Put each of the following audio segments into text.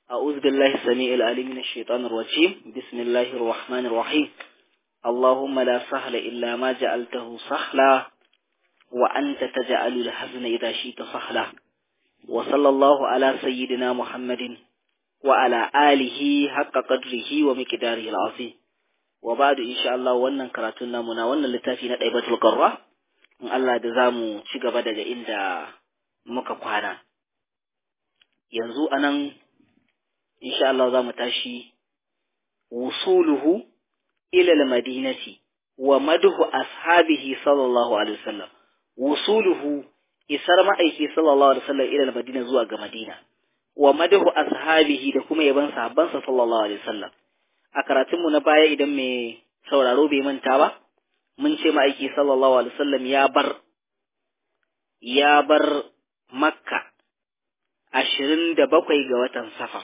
أعوذ بالله السميع العليم من الشيطان الرجيم بسم الله الرحمن الرحيم اللهم لا سهل إلا ما جعلته سهلا وأنت تجعل الحزن إذا شئت سهلا وصلى الله على سيدنا محمد وعلى آله حق قدره ومقداره العظيم وبعد إن شاء الله wannan karatun namu na wannan littafi na Daibatul Qarra in Allah da zamu ci gaba daga inda muka kwana yanzu anan insha Allah za mu tashi wusuluhu ila al-madinati wa madhu ashabihi sallallahu alaihi wasallam wusuluhu isar ma'aiki sallallahu alaihi wasallam ila al-madina zuwa ga madina wa madhu ashabihi da kuma yaban sahabbansa sallallahu alaihi wasallam a karatun mu na baya idan mai sauraro bai manta ba mun ce ma'aiki sallallahu alaihi wasallam ya bar ya bar makka ashirin da bakwai ga watan safar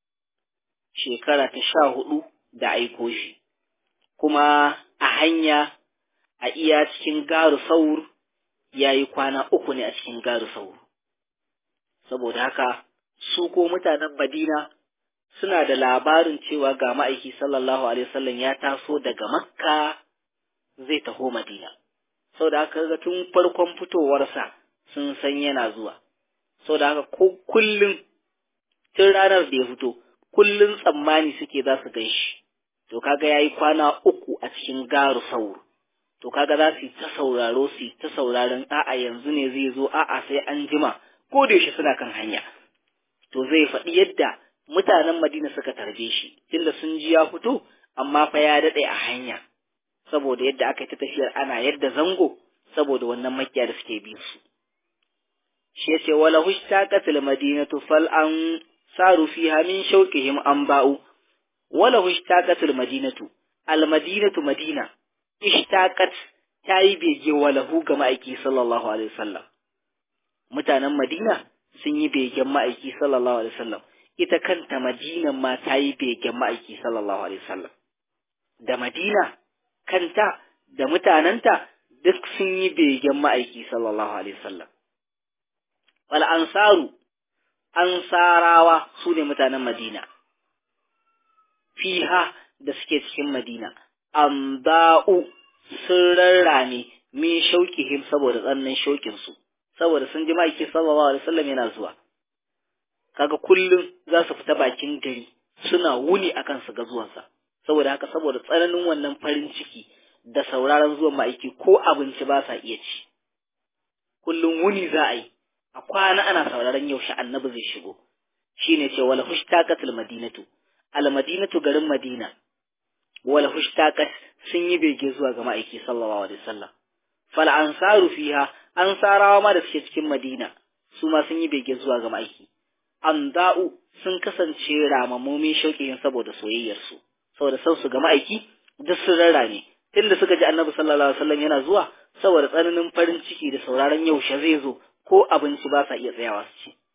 shekara ta sha hudu da aiko shi, kuma a hanya a iya cikin garu saur ya yi kwana uku ne a cikin garu saur. Saboda haka, su ko mutanen Madina suna da labarin cewa ga ma'aiki sallallahu Alaihi wasallam ya taso daga Makka zai taho Madina. Saboda haka ga tun farkon fitowarsa sun san yana zuwa. Saboda haka ko kullum tun ranar da ya fito, kullum tsammani suke za su gan shi, to kaga ya yi kwana uku a cikin garu sauro, to kaga za su yi ta sauraro su yi ta sauraron a'a yanzu ne zai zo a'a sai an jima ko da yaushe suna kan hanya. To zai faɗi yadda mutanen Madina suka tarbe shi, tunda sun ji ya fito, amma fa ya daɗe a hanya, saboda yadda aka yi ta tafiyar ana yadda zango, saboda wannan makiya da suke bin su. Shi ya ce, wala hushtaƙatil madinatu fal an saru fiha min shauqihim anba'u wala ishtaqatul madinatu al madinatu madina ishtaqat tayi bege walahu ga ma'aiki sallallahu alaihi wasallam mutanen madina sun yi begen ma'aiki sallallahu alaihi wasallam ita kanta madina ma tayi begen ma'aiki sallallahu alaihi wasallam da madina kanta da mutananta duk sun yi begen ma'aiki sallallahu alaihi wasallam wal ansaru ansarawa su ne mutanen Madina, fiha da suke cikin Madina, amba'u sun rarrame min shauƙihim saboda tsannin shauƙinsu, saboda sun ji ma'aiki sallallahu alaihi wasallam yana zuwa. Kaga kullum za su fita bakin gari suna wuni akan su ga zuwansa, saboda haka saboda tsananin wannan farin ciki da sauraron zuwan ma'aiki ko abinci ba sa iya ci. Kullum wuni za a yi, a kwana ana sauraron yaushe annabi zai shigo shine ce wala hushtaqatul madinatu al madinatu garin madina wala hushtaqat sun yi bege zuwa ga ma'aiki sallallahu alaihi wasallam fal ansaru fiha ansarawa ma da suke cikin madina su ma sun yi bege zuwa ga ma'aiki anda'u sun kasance ramamomin shauƙin saboda soyayyar su saboda san su ga ma'aiki duk sun rarrame tunda suka ji annabi sallallahu alaihi wasallam yana zuwa saboda tsananin farin ciki da sauraron yaushe zai zo ko abinci ba sa iya tsayawa su ci.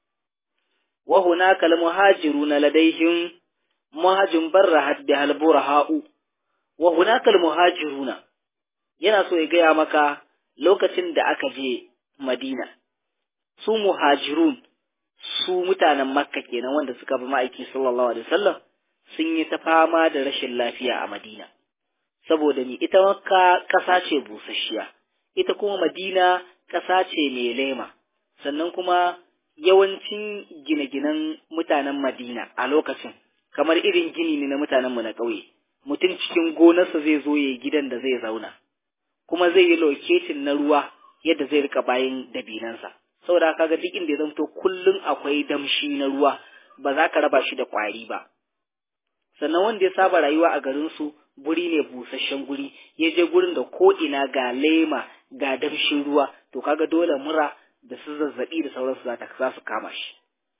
Wa hunaka al-muhajiruna ladaihim muhajin barrahat bi al-buraha'u wa hunaka al-muhajiruna yana so ya gaya maka lokacin da aka je Madina su muhajirun su mutanen Makka kenan wanda suka bi ma'aiki sallallahu alaihi wasallam sun yi ta fama da rashin lafiya a Madina saboda ni ita Makka ƙasa ce busasshiya ita kuma Madina ƙasa ce mai lema sannan kuma yawancin gine-ginen mutanen Madina a lokacin kamar irin gini ne na mutanenmu na ƙauye mutum cikin gonarsa zai zo ya gidan da zai zauna kuma zai yi loketin na ruwa yadda zai rika bayan dabinansa saboda kaga duk inda ya zamto kullum akwai damshi na ruwa ba za ka raba shi da ƙwari ba sannan wanda ya saba rayuwa a garinsu guri ne busasshen guri ya je gurin da ko ina ga lema ga damshin ruwa to kaga dole mura da su zazzabi da sauransu za ta za su kama shi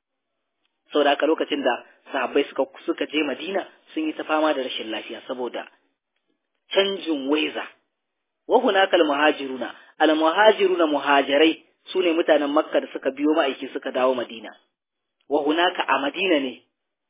saboda haka lokacin da sahabbai suka suka je Madina sun yi ta fama da rashin lafiya saboda canjin waiza wa hunaka al muhajiruna al muhajiruna muhajirai sune mutanen Makka da suka biyo ma'aiki suka dawo Madina wa hunaka a Madina ne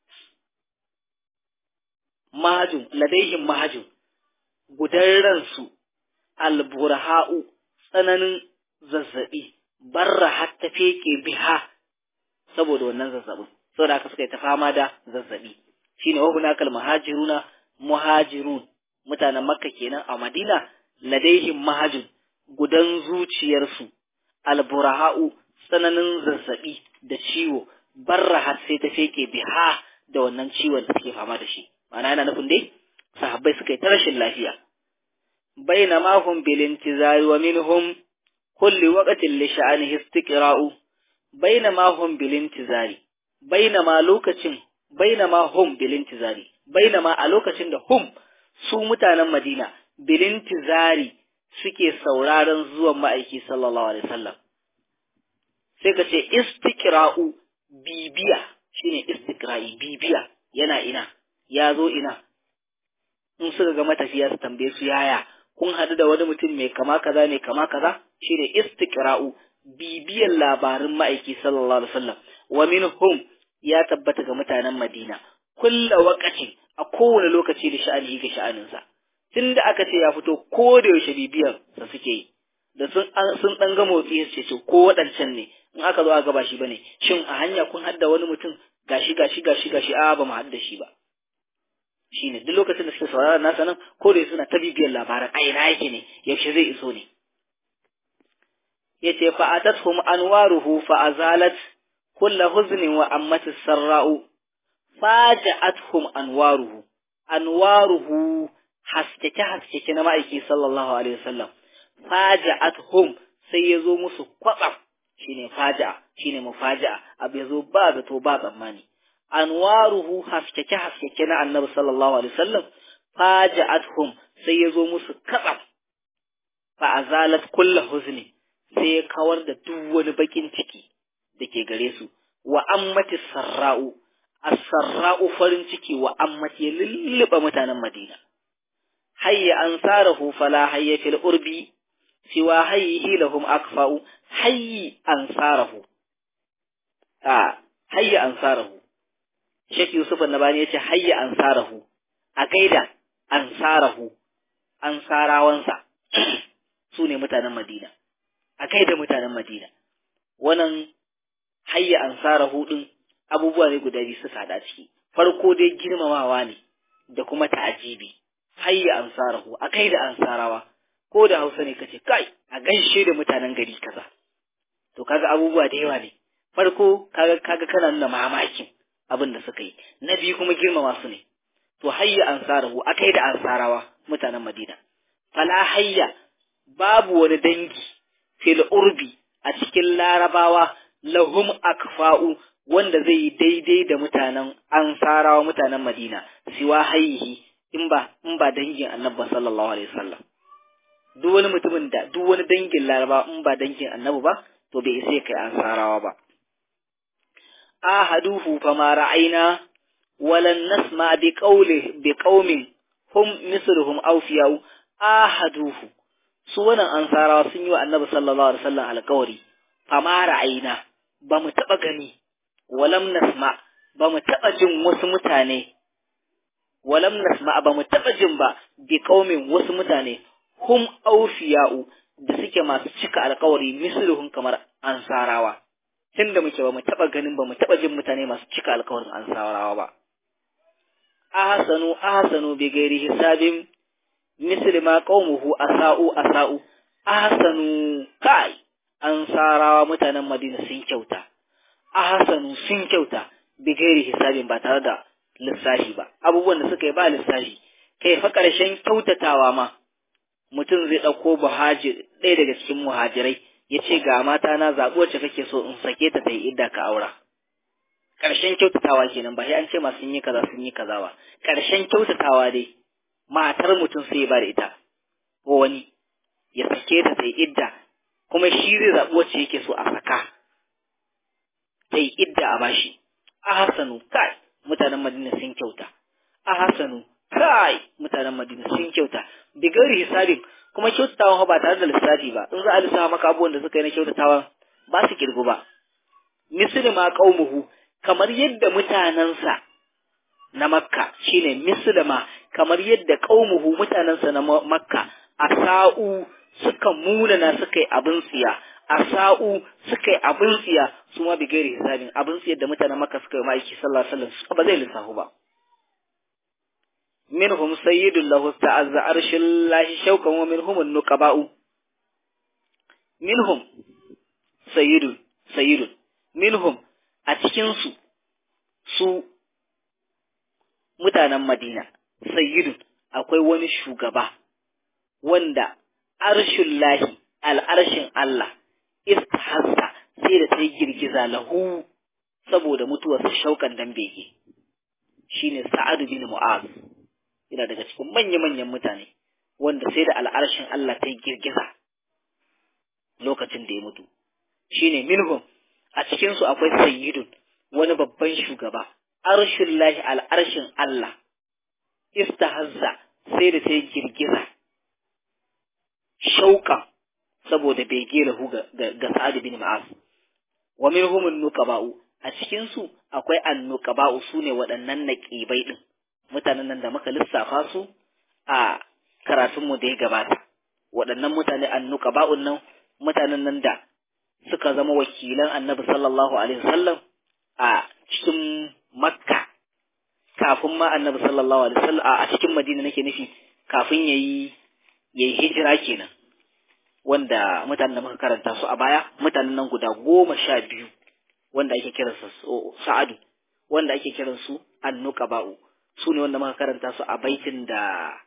mahajun ladaihim mahajun gudan ransu alburha'u tsananin zazzabi barra har ta feke biha saboda wannan zazzabin saboda haka suka yi ta fama da zazzabi shine wa hunakal muhajiruna muhajirun mutanen makka kenan a madina ladaihim mahajun gudan zuciyarsu alburaha'u tsananin zazzabi da ciwo barrahat sai ta feke biha da wannan ciwon da suke fama da shi ma'ana yana nufin dai sahabbai suka yi ta rashin lafiya bainama hum bil intizari wa minhum kulli waqtin li sha'anihi istiqra'u bainama hum bil intizari bainama lokacin bainama hum bil intizari bainama a lokacin da hum su mutanen Madina bil intizari suke sauraron zuwan ma'aiki sallallahu alaihi wasallam sai ka ce istiqra'u bibiya shine istiqra'i bibiya yana ina ya zo ina in suka ga matafiya su tambaye su yaya kun haɗu da wani mutum mai kama kaza mai kama kaza shine istiqra'u bibiyan labarin ma'aiki sallallahu alaihi wasallam wa minhum ya tabbata ga mutanen Madina kulla waqatin a kowane lokaci da sha'ani ga sha'aninsa tunda aka ce ya fito ko da yaushe bibiyan sa suke yi da sun sun dan ga motsi su ce ko waɗancan ne in aka zo aka ba shi bane shin a hanya kun hadda wani mutum gashi gashi gashi gashi a ba mu hadda shi ba shine duk lokacin da suke saurara nasa nan ko da suna ta bibiyar labaran a ina yake ne yaushe zai iso ne yace fa atathum anwaruhu fa azalat kulla huznin wa ammatis sarra'u faja'atuhum anwaruhu anwaruhu haskeke haskeke na ma'aiki sallallahu alaihi wasallam faja'atuhum sai ya zo musu kwatsam shine faja'a shine mufaja'a abu ya zo ba zato ba tsammani anwaruhu haskeke haskeke na annabi sallallahu alaihi wasallam faja'atuhum sai ya zo musu katsam fa azalat kullu huzni sai ya kawar da duk wani bakin ciki da ke gare su wa ammati sarra'u as-sarra'u farin ciki wa ammati ya lulluɓa mutanen Madina hayya ansarahu fala hayya fil urbi siwa hayyihi lahum akfa'u hayyi ansarahu a hayya ansarahu Sheikh Yusuf Annabani yace hayya ansarahu a gaida ansarahu ansarawansa su ne mutanen Madina a gaida mutanen Madina wannan hayya ansarahu din abubuwa ne guda biyu suka hada ciki farko dai girmamawa ne da kuma ta'ajibi hayya ansarahu a kai da ansarawa ko da Hausa ne kace kai a gaishe da mutanen gari kaza to kaga abubuwa da yawa ne farko kaga kaga kana nuna mamakin abin da suka yi na biyu kuma girmama su ne to hayya ansarahu a kai da ansarawa mutanen Madina fala hayya babu wani dangi fil urbi a cikin larabawa lahum akfa'u wanda zai yi daidai da mutanen ansarawa mutanen Madina siwa hayyihi in ba in ba dangin annabi sallallahu alaihi wasallam duk wani mutumin da duk wani dangin laraba in ba dangin annabi ba to bai isa kai ansarawa ba ahaduhu fama ra'ayna walan nasma bi qawli bi qaumin hum misluhum awfiyau ahaduhu su wannan ansarawa sun yi wa annabi sallallahu alaihi wasallam alƙawari fama ra'ayna ba mu taɓa gani walam nasma ba mu taɓa jin wasu mutane walam nasma ba mu taɓa jin ba bi qaumin wasu mutane hum awfiya'u da suke masu cika alƙawari misluhum kamar ansarawa tunda muke ba mu taɓa ganin ba mu taɓa jin mutane masu cika alƙawarin ansarawa ba ahsanu ahsanu bi ghairi hisabin misli ma qaumuhu asa'u asa'u ahsanu kai ansarawa mutanen Madina sun kyauta ahsanu sun kyauta bi ghairi hisabin ba tare da lissafi ba abubuwan da suka yi ba lissafi kai fa ƙarshen kyautatawa ma mutum zai ɗauko buhajir ɗaya daga cikin muhajirai ya ce ga mata na zaɓi wacce kake so in sake ta ta yi idda ka aura ƙarshen kyautatawa kenan ba sai an ce ma sun yi kaza sun yi kaza ba ƙarshen kyautatawa dai matar mutum sai ya ba da ita ko wani ya sake ta ta yi idda kuma shi zai zaɓi wacce yake so a saka ta yi idda a bashi a hasanu kai mutanen madina sun kyauta a hasanu kai mutanen madina sun kyauta bigari hisabin kuma kyautatawan ba tare da lissafi ba in za a lissafa maka abubuwan da suka yi na kyautatawan ba su kirgu ba misli ma qaumuhu kamar yadda mutanensa na makka shine mislima kamar yadda qaumuhu mutanensa na makka asa'u suka munana suka yi abin tsiya asa'u suka yi abin tsiya su ma bigari hisabin abin tsiyar da mutanen maka suka yi ma'aiki sallallahu alaihi wasallam ba zai lissafu ba minhum sayyidun lahu ta'azza arshil lahi shaukan wa minhum nuqaba'u minhum sayyidun sayyidun minhum a cikin su su mutanen Madina sayyidun akwai wani shugaba wanda arshin lahi al'arshin Allah istahassa sai da ta yi girgiza lahu saboda mutuwarsa shaukan dan bege shine Sa'ad bin Mu'az yana daga cikin manya-manyan mutane wanda sai da al'arshin Allah ta yi girgiza lokacin da ya mutu shine minhum a cikin su akwai sayyidun wani babban shugaba arshin lahi al'arshin Allah istahazza sai da ta yi girgiza shauka saboda bege lahu ga, ga, Sa'ad bin Ma'az wa minhum an-nuqaba'u a cikin su akwai an-nuqaba'u sune waɗannan naqibai din mutanen nan da muka lissafa su a karatun mu da ya gabata waɗannan mutane an-nuqaba'un nan mutanen nan da suka zama wakilan Annabi sallallahu alaihi wasallam a cikin Makka kafin ma Annabi sallallahu alaihi wasallam a cikin Madina nake nufi kafin yayi yayi hijira kenan wanda mutanen da muka karanta su a baya mutanen nan guda goma sha biyu wanda ake kiransa sa'adu wanda ake kiransu annuqaba'u su ne wanda muka karanta su a baitin da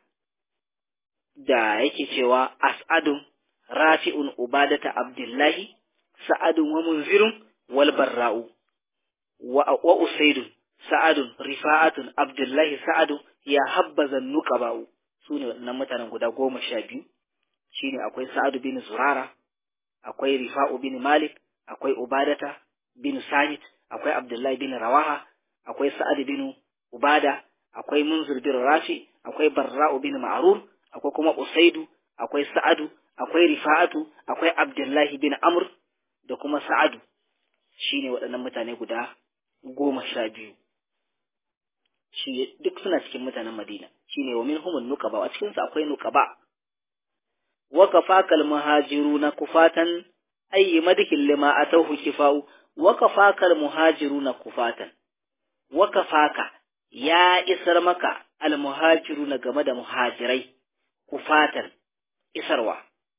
da yake cewa as'adun rafi'un ubadata abdullahi sa'adun wa munzirun wal barra'u wa, wa usaidun sa'adun rifa'atun abdullahi sa'adun ya habbaza nuqaba'u su ne waɗannan mutanen guda goma sha biyu shine akwai Sa'adu bin Zurara, akwai Rifa'u bin Malik, akwai Ubadata bin Samit, akwai Abdullahi bin Rawaha, akwai Sa'ad bin Ubada, akwai Munzir bin Rafi, akwai Barra'u bin Ma'rur, akwai kuma Usaidu, akwai Sa'adu, akwai Rifa'atu, akwai Abdullahi bin Amr da kuma Sa'adu. Shine waɗannan mutane guda goma sha biyu. Shi duk suna cikin mutanen Madina. Shine wa minhum nuqaba, a cikinsu akwai nuqaba. وكفاك المهاجرون كفاتا أي مدح لما أتوه كفاء وكفاك المهاجرون كفاتا وكفاك يا إسرمك المهاجرون جمد مهاجري كفاتا إسروا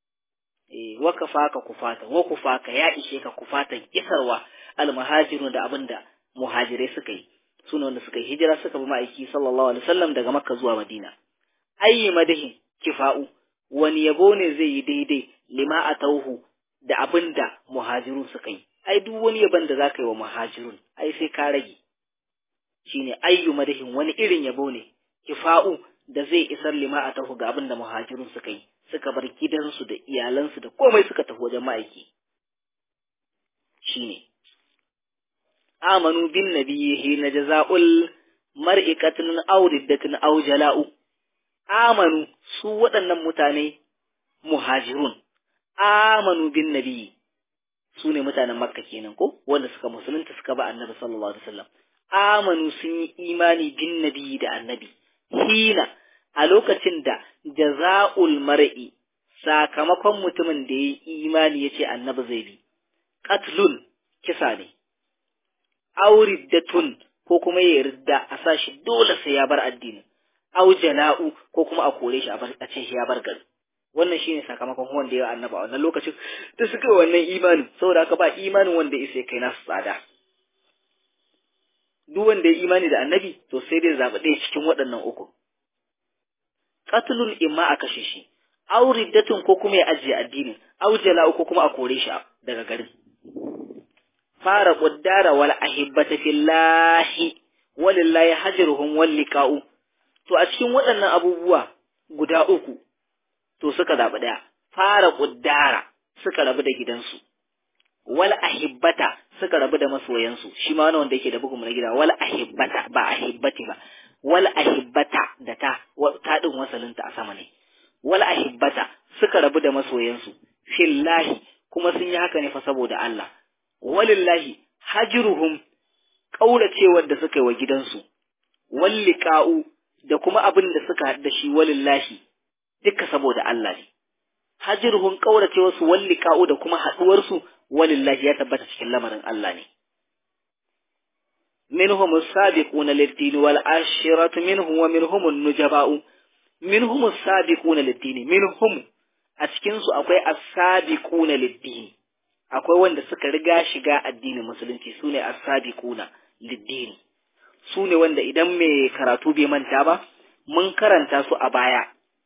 وكفاك كفاتا وكفاك يا إشيك كفاتا إسروا المهاجرون da abinda muhajirai suka yi suna wanda suka yi hijira suka bi ma'aiki sallallahu alaihi wasallam daga makka zuwa madina ayi madahin kifa'u wani yabo ne zai yi daidai lima a tauhu da abin da muhajirun suka yi ai duk wani yabon da za ka yi wa muhajirun ai sai ka rage shine ayyu madahin wani irin yabo ne kifa'u da zai isar lima a tauhu ga abin da muhajirun suka yi suka bar gidansu da iyalansu da komai suka tafi wajen ma'aiki shine amanu bin nabiyhi na jaza'ul mar'ikatun aw riddatun aw jala'u amanu su waɗannan mutane muhajirun amanu bin nabi su ne mutanen makka kenan ko wanda suka musulunta suka ba annabi sallallahu alaihi wasallam amanu sun yi imani bin nabi da annabi hina a lokacin da jaza'ul mar'i sakamakon mutumin da ya yi imani ya ce annabi zai bi qatlun kisa ne auriddatun ko kuma ya yarda a sa shi dole sai ya bar addinin aw jala'u ko kuma a kore shi a ce shi ya bar gari wannan shine sakamakon wanda ya annaba a wannan lokacin da suka yi wannan imanin saboda haka ba imanin wanda ya kai nasu tsada duk wanda ya imani da annabi to sai dai zaɓi ɗaya cikin waɗannan uku qatlun imma a kashe shi aw riddatun ko kuma ya ajiye addinin aw jala'u ko kuma a kore shi daga garin fara qaddara wal ahibbata fillahi walillahi hajruhum wal liqa'u to a cikin waɗannan abubuwa guda uku to suka zaɓi ɗaya fara ƙuddara suka rabu da gidansu wal ahibbata suka rabu da masoyansu shi ma wani wanda yake da bugun na gida wal ahibbata ba ahibbati ba wal ahibbata da ta ta din wasalinta a sama ne wal ahibbata suka rabu da masoyansu fillahi kuma sun yi haka ne fa saboda Allah walillahi hajruhum kauracewar da suka yi wa gidansu walliqa'u da kuma abin da suka haɗa shi walillahi duka saboda Allah ne hajruhum kaurace wasu walliqa'u da kuma haduwar su walillahi ya tabbata cikin lamarin Allah ne منهم السابقون للدين والعشرة منهم ومنهم النجباء منهم السابقون للدين منهم a cikinsu akwai as-sabiquna lid-din akwai wanda suka riga shiga addinin musulunci sune as-sabiquna lid-din sune wanda idan mai karatu bai manta ba mun karanta su a baya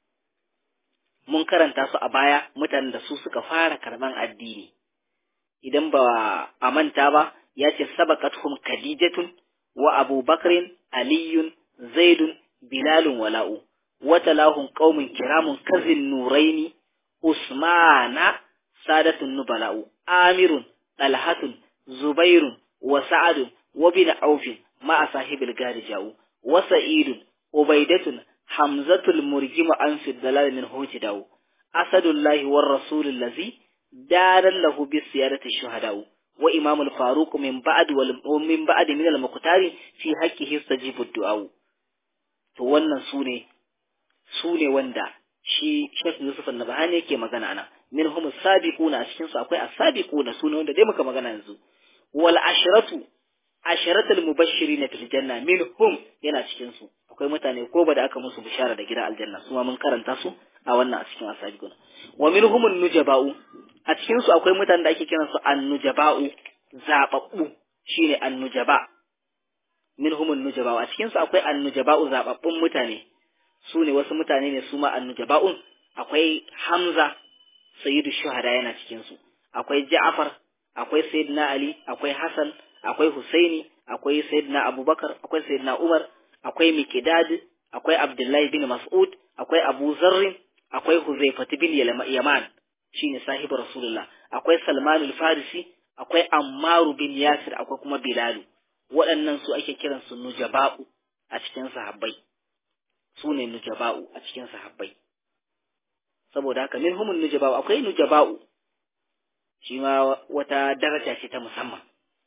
mun karanta su a baya mutanen da su suka fara karban addini idan ba a manta ba ya ce sabaqathum khadijatun wa abubakrin aliyun zaidun bilalun wala'u wata lahun qaumin kiramun kazin nuraini usmana sadatun nubala'u amirun talhatun zubairun wa sa'adun wa bin aufin ma'a sahibil gari ja'u wa sa'idun ubaidatun hamzatul murgimu an fi dalal min hujidau asadullahi war rasulul ladzi daran lahu bis siyadati shuhadau wa imamul faruq min ba'd wal min ba'd min al muqtari fi haqqihi stajibu du'a to wannan sune sune wanda shi Sheikh Yusuf An-Nabhani yake magana ana minhum as-sabiquna a cikin su akwai as-sabiquna sune wanda dai muka magana yanzu wal ashratu asharatul mubashirin fil janna minhum yana cikin su akwai mutane ko ba da aka musu bishara da gidan aljanna su ma mun karanta su a wannan a cikin as-sabiquna wa minhum an-nujaba'u a cikin su akwai mutanen da ake kiran su an-nujaba'u zababbu shine an-nujaba minhum an-nujaba'u a cikin su akwai an-nujaba'u zababbun mutane su ne wasu mutane ne su ma annujaba'un akwai Hamza sayyidu shuhada yana cikin su akwai Ja'far akwai sayyidina Ali akwai Hassan akwai Husaini akwai sayyidina Abubakar akwai sayyidina Umar akwai Miqdad akwai Abdullahi bin Mas'ud akwai Abu Zarr akwai Huzaifah bin Yaman shine sahibi Rasulullah akwai Salman al-Farisi akwai Ammar bin Yasir akwai kuma Bilal waɗannan su ake kiransu nujaba'u a cikin sahabbai su ne nujaba'u a cikin sahabbai saboda haka min humun nujaba'u akwai nujaba'u shi ma wata daraja ce ta musamman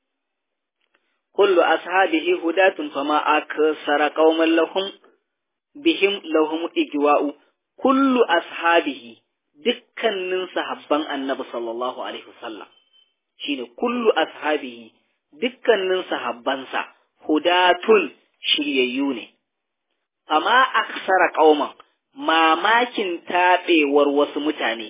kullu ashabihi hudatun fama aksara qauman lahum bihim lahum igwa'u kullu ashabihi dukkanin sahabban annabi sallallahu alaihi wasallam shine kullu ashabihi dukkanin sahabbansa hudatun shiryayyu ne amma aksara ƙauman mamakin taɓewar wasu mutane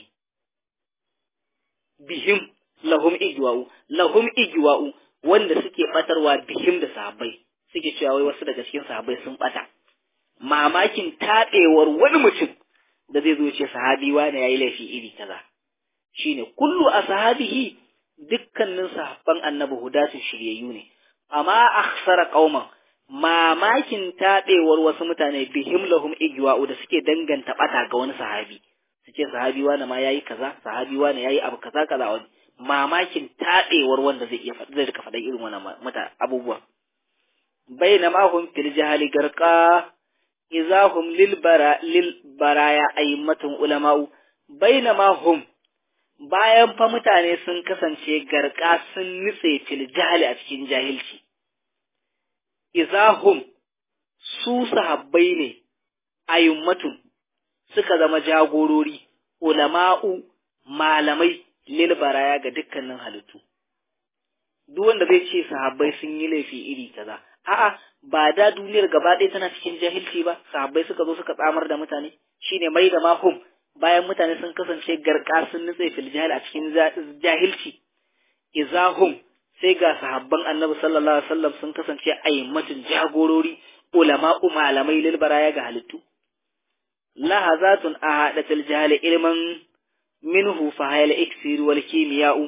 bihim lahum igwa'u lahum igwa'u wanda suke batarwa bihim da sahabbai suke cewa wai wasu daga cikin sahabbai sun bata mamakin taɓewar wani mutum da zai zo ce sahabi wane yayi laifi iri kaza shine kullu ashabihi dukkanin sahabban annabi hudatun shiryayyu ne amma aksara ƙauman mamakin taɓewar wasu mutane bihim lahum igwa'u da suke danganta ɓata ga wani sahabi su ce sahabi wani ma yayi kaza sahabi wani yayi abu kaza kaza wani mamakin taɓewar wanda zai iya zai rika faɗan irin wannan mata abubuwa bainama hum fil jahali garqa izahum lil bara lil baraya aymatun ulama'u bainama hum bayan fa mutane sun kasance garka sun nutse fil jahali a cikin jahilci izahum su sahabbai ne ayyummatun suka zama jagorori ulama'u malamai lil baraya ga dukkanin halittu duk wanda zai ce sahabbai sun yi laifi iri kaza a'a ba da duniyar gaba ɗaya tana cikin jahilci ba sahabbai suka zo suka tsamar da mutane shine mai da mahum bayan mutane sun kasance garka sun nutse fil jahil a cikin jahilci izahum sai ga sahabban annabi sallallahu alaihi wasallam sun kasance aimmatin jagorori ulama'u malamai lil baraya ga halittu lahazatun ahadatul jahil ilman minhu fa hayal iksir wal kimiya'u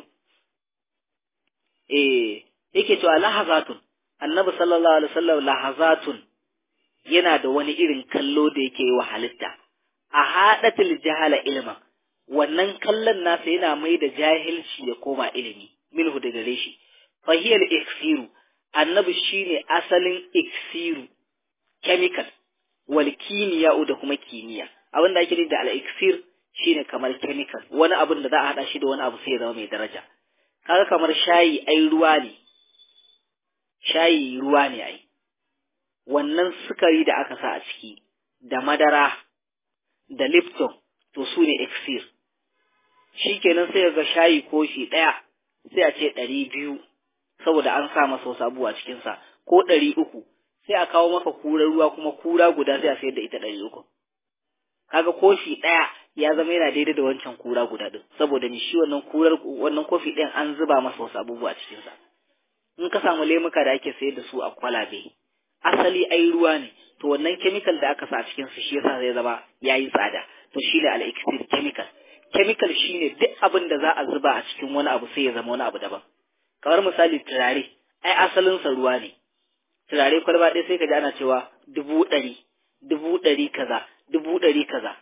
eh yake cewa lahazatun annabi sallallahu alaihi wasallam lahazatun yana da wani irin kallo da yake yi wa halitta ahadatul jahala ilman wannan kallon nasa yana mai da jahilci ya koma ilimi minhu da gare shi fahiyar iksiru annabi shine asalin iksiru chemical wal kimiyya da kuma kimiyya abin da ake da al iksir shine kamar chemical wani abin da za a hada shi da wani abu sai ya zama mai daraja kaga kamar shayi ai ruwa ne shayi ruwa ne ai wannan sukari da aka sa a ciki da madara da lipton to su ne iksir shikenan sai ga shayi kofi ɗaya sai a ce ɗari biyu saboda an sa masa wasu abubuwa cikinsa ko ɗari uku sai a kawo maka kurar ruwa kuma kura guda sai a sayar da ita ɗari uku kaga kofi ɗaya ya zama yana daidai da wancan kura guda ɗin saboda ni shi wannan kurar wannan kofi ɗin an zuba masa wasu abubuwa a cikinsa in ka samu lemuka da ake sayar da su a kwalabe asali ai ruwa ne to wannan chemical da aka sa a cikin su shi yasa zai zama yayi tsada to shine al-exit chemical chemical shine duk abin da za a zuba a cikin wani abu sai ya zama wani abu daban kamar misali turare ai asalin sa ruwa ne turare kwalba ɗaya sai ka ji ana cewa dubu ɗari dubu ɗari kaza dubu ɗari kaza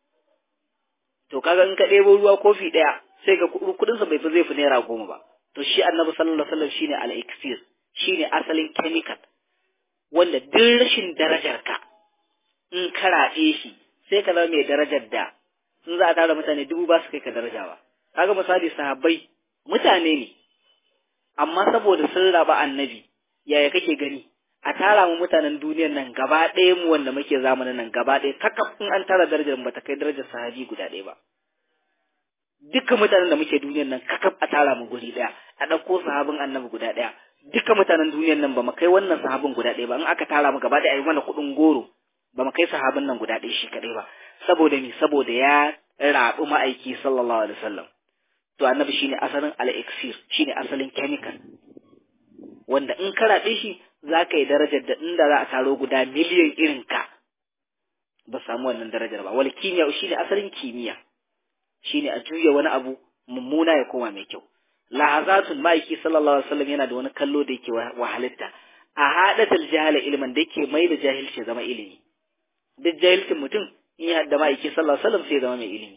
to kaga in ka ɗebo ruwa kofi ɗaya sai ga kuɗin sa bai fi zai fi naira goma ba to shi annabi sallallahu alaihi wasallam shine al-iksir shine asalin chemical wanda duk rashin darajar ka in ka raɗe shi sai ka zama mai darajar da in za a tara mutane dubu ba su kai ka daraja ba kaga misali sahabbai mutane ne amma saboda sun raba annabi yaya kake gani a tara mu mutanen duniyar nan gaba ɗaya mu wanda muke zamanin nan gaba ɗaya kakaf in an tara darajar ba ta kai darajar sahabi guda ɗaya ba dukkan mutanen da muke duniyar nan kakaf a tara mu guri ɗaya a ɗauko sahabin annabi guda ɗaya dukkan mutanen duniyar nan ba mu kai wannan sahabin guda ɗaya ba in aka tara mu gaba ɗaya a yi mana kuɗin goro ba mu kai sahabin nan guda ɗaya shi kaɗai ba saboda me saboda ya raɓi ma'aiki sallallahu alaihi wasallam to annabi shine asalin al-iksir shine asalin chemical wanda in ka raɓe shi za ka yi darajar da inda za a taro guda miliyan irin ka ba samu wannan darajar ba wal kimiyya shine asalin kimiyya shine a juya wani abu mummuna ya koma mai kyau lahazatun ma'aiki sallallahu alaihi wasallam yana da wani kallo da yake wahalitta a hadatul jahala ilman da yake mai da jahilci zama ilimi duk jahilcin mutum in ya hadda ma'aiki sallallahu alaihi wasallam sai zama mai ilimi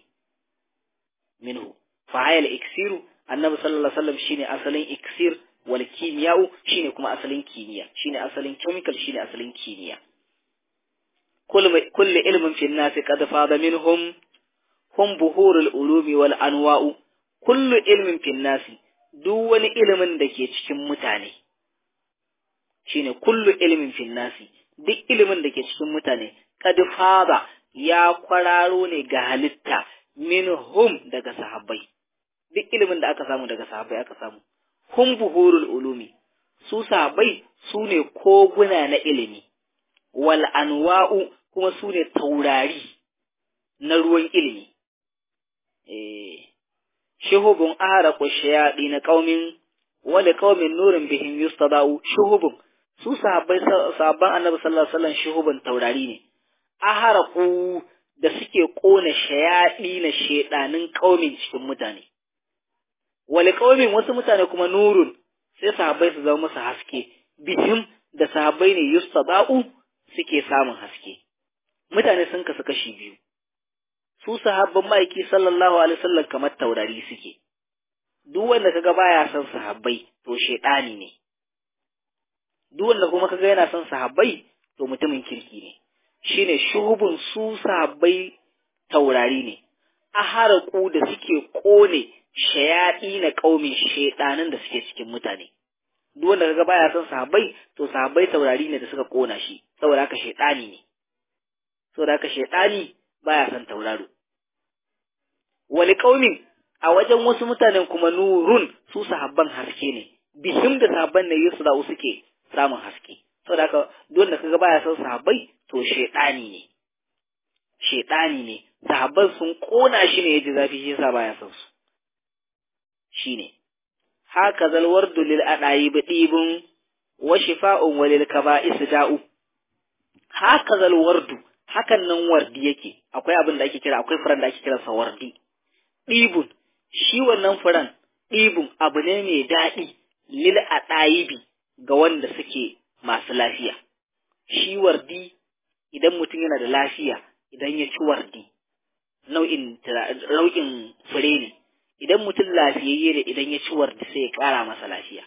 minhu fa hayal iksiru annabi sallallahu alaihi wasallam shine asalin iksir wal kimiya'u shine kuma asalin kimiyya shine asalin chemical shine asalin kimiyya kullu ilmin fi nasi qad fada minhum hum buhurul ulumi wal anwa'u kullu ilmin fi nasi duk wani ilimin da ke cikin mutane shine kullu ilmin fi nasi duk ilimin da ke cikin mutane qad fada ya kwararo ne ga halitta minhum daga sahabbai duk ilimin da aka samu daga sahabbai aka samu hum buhurul ulumi su sahabbai su ne koguna na ilimi wal anwa'u kuma su ne taurari na ruwan ilimi eh shuhubun araqu shayadi na qaumin wala qaumin nurin bihim yustada'u shuhubun su sahabbai sahabban annabi sallallahu alaihi wasallam shuhubun taurari ne aharaqu da suke kona shayadi na shedanin qaumin cikin mutane wale kaumin wasu mutane kuma nurun sai sahabbai su zama musu haske bihim da sahabbai ne yustaba'u suke samun haske mutane sun kasu kashi biyu su sahabban ma'aiki sallallahu alaihi wasallam kamar taurari suke duk wanda kaga baya son sahabbai to shedani ne duk wanda kuma kaga yana son sahabbai to mutumin kirki ne shine shuhubun su sahabbai taurari ne aharaku da suke kone shayaɗi na ƙaumin shaiɗanan da suke cikin mutane duk wanda kaga baya son sahabbai to sahabbai taurari ne da suka kona shi saboda haka shaiɗani ne saboda haka shaiɗani baya son tauraro wani ƙaumin a wajen wasu mutanen kuma nurun su sahabban haske ne bihim da sahabban ne yesu da'u suke samun haske saboda haka duk wanda kaga baya son sahabbai to shaiɗani ne shaiɗani ne sahabban sun kona shi ne ya ji zafi shi yasa baya son su shine haka zal wardu lil adayi bidibun wa shifa'un walil kaba'is da'u haka zal wardu hakan nan wardi yake akwai abin da ake kira akwai furan da ake kira sa wardi dibun shi wannan furan dibun abu ne mai daɗi lil adayibi ga wanda suke masu lafiya shi wardi idan mutum yana da lafiya idan ya ci wardi nau'in nau'in fure ne idan mutum lafiyayye ne idan ya ci wardi sai ya ƙara masa lafiya.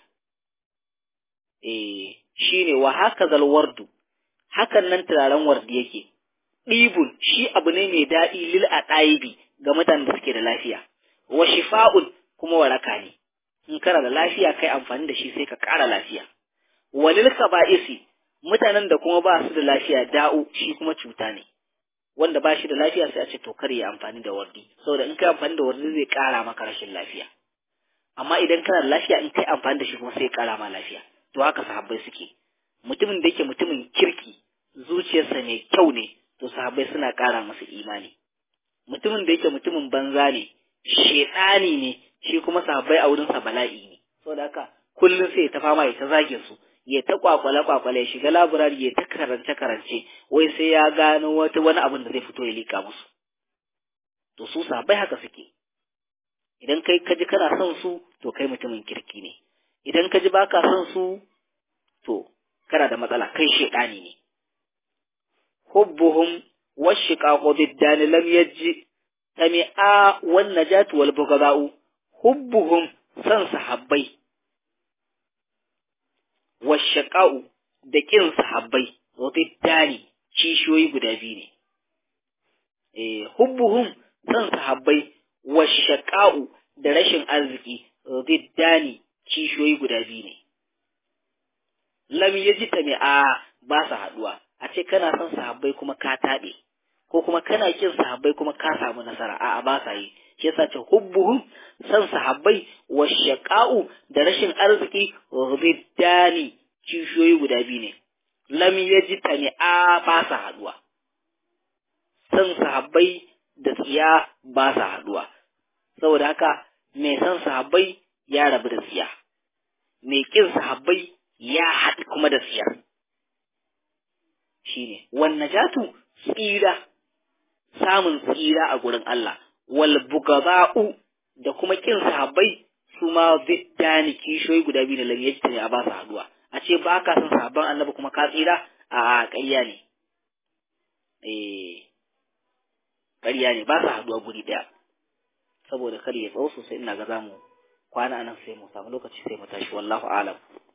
Eh, shi ne wa haka zalwardu, hakan nan turaren wardi yake, ɗibun shi abu ne mai daɗi lil a ɗaibi ga mutanen da suke da lafiya, wa shifa'un kuma waraka ne, in kana da lafiya kai amfani da shi sai ka ƙara lafiya. Walil kaba'isi mutanen da kuma ba su da lafiya da'u shi kuma cuta ne. wanda ba shi da lafiya sai a ce to kar ya amfani da wardi saboda in kai amfani da wardi zai kara maka rashin lafiya amma idan kana da lafiya in kai amfani da shi kuma sai ya kara ma lafiya to haka sahabbai suke mutumin da yake mutumin kirki zuciyarsa mai kyau ne to sahabbai suna kara masa imani mutumin da yake mutumin banza ne shedani ne shi kuma sahabbai a wurinsa bala'i ne saboda haka kullum sai ya ta fama ya ta zage su ya ta kwakwale kwakwale ya shiga laburari ya ta karance karance wai sai ya gano wata wani abin da zai fito ya lika musu to su sahabbai haka suke idan kai kaji kana son su to kai mutumin kirki ne idan kaji baka son su to kana da matsala kai shedani ne hubbuhum washiqaqu biddani lam yaji tami'a wan najatu wal bughda'u hubbuhum san sahabbai washaqa'u da kin sahabbai wa biddani kishiyoyi guda biyu ne eh hubbuhum san sahabbai washaqa'u da rashin arziki biddani kishiyoyi guda biyu ne lam yaji tami'a ba su haduwa a ce kana son sahabbai kuma ka taɓe ko kuma kana kin sahabbai kuma ka samu nasara a'a ba sa yi shi yasa ce hubbuhum san sahabbai wa shaqa'u da rashin arziki riddani kishiyoyi guda biyu ne lam yajtani a ba sa haduwa san sahabbai da tsiya ba sa haduwa saboda haka mai san sahabbai ya rabu da tsiya mai kin sahabbai ya haɗu kuma da tsiya shine wan najatu tsira samun tsira a gurin Allah wal bugaba'u da kuma kin sahabbai su ma biddani kishoyi guda biyu da lam yajta ne a ba su haduwa a ce ba ka san sahabban annabi kuma ka tsira a ƙarya ne eh ƙarya ne ba su haduwa guri ɗaya saboda kar ya tsawo sosai ina ga zamu kwana anan sai mu samu lokaci sai mu tashi wallahu alam